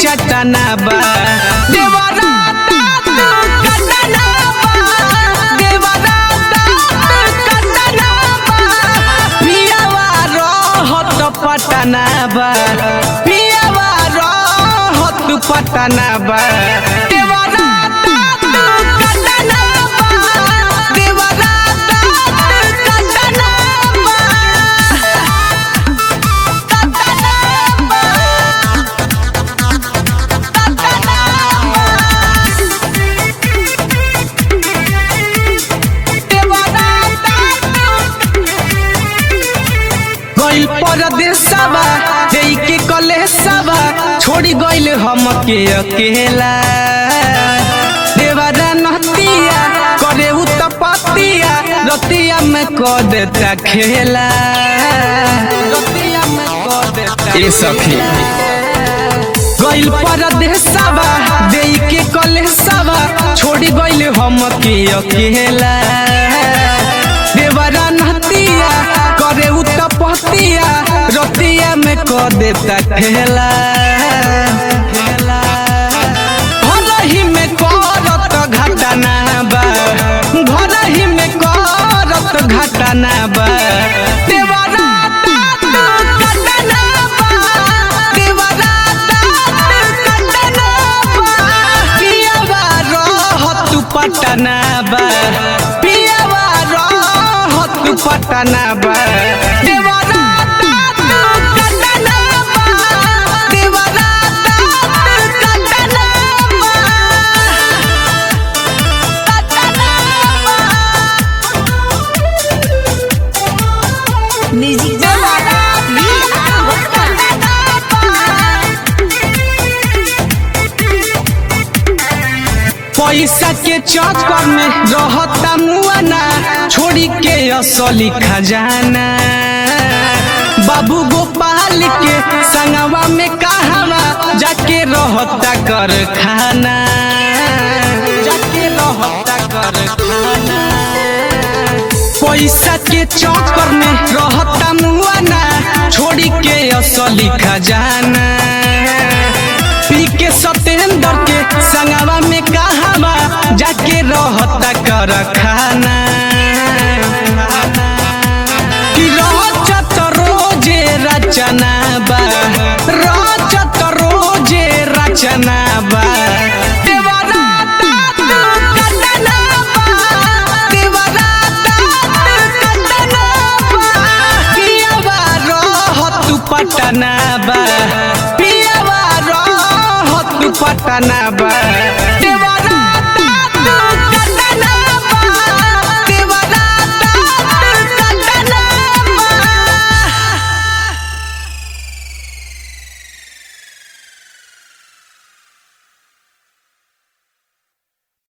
कटना बा देवरा दाँत कटना बा देवरा दाँत कटना बा पियावा रहत पटना बा पियावा रहत पटना बा देवरा दाँत कटना बा देवरा दाँत कटना बा गइल परदेसवा देई के कलेसवा छोड़ी गइल हमके अकेला देवरा नहतिया करे उ तपतिया रतिया में क देता खेला रतिया में क देता ए सखी गइल परदेसवा देई के कलेसवा छोड़ी गइल हमके अकेला देवरा नहतिया करे उ तपतिया रतिया में क देता खेला भलही में करत घटना बा भलही में करत घटना बा देवरा दाँत कटना बा देवरा दाँत कटना बा पियावा रहत पटना बा पियावा रहत पटना बा देवरा दाँत कटना बा देवरा दाँत कटना बा म्यूजिक पैसा के चक्कर में रहता मुआना छोड़ी के असली खजाना बाबू गोपाल के संगवा में कहवा जाके रहता कर खाना जाके रहता कर खाना पैसा के चक्कर में रहता मुआना छोड़ी के असली खजाना पी के सत्येंद्र के संगवा में कहवा जाके रहता कर खाना कि रहत रोजे रचना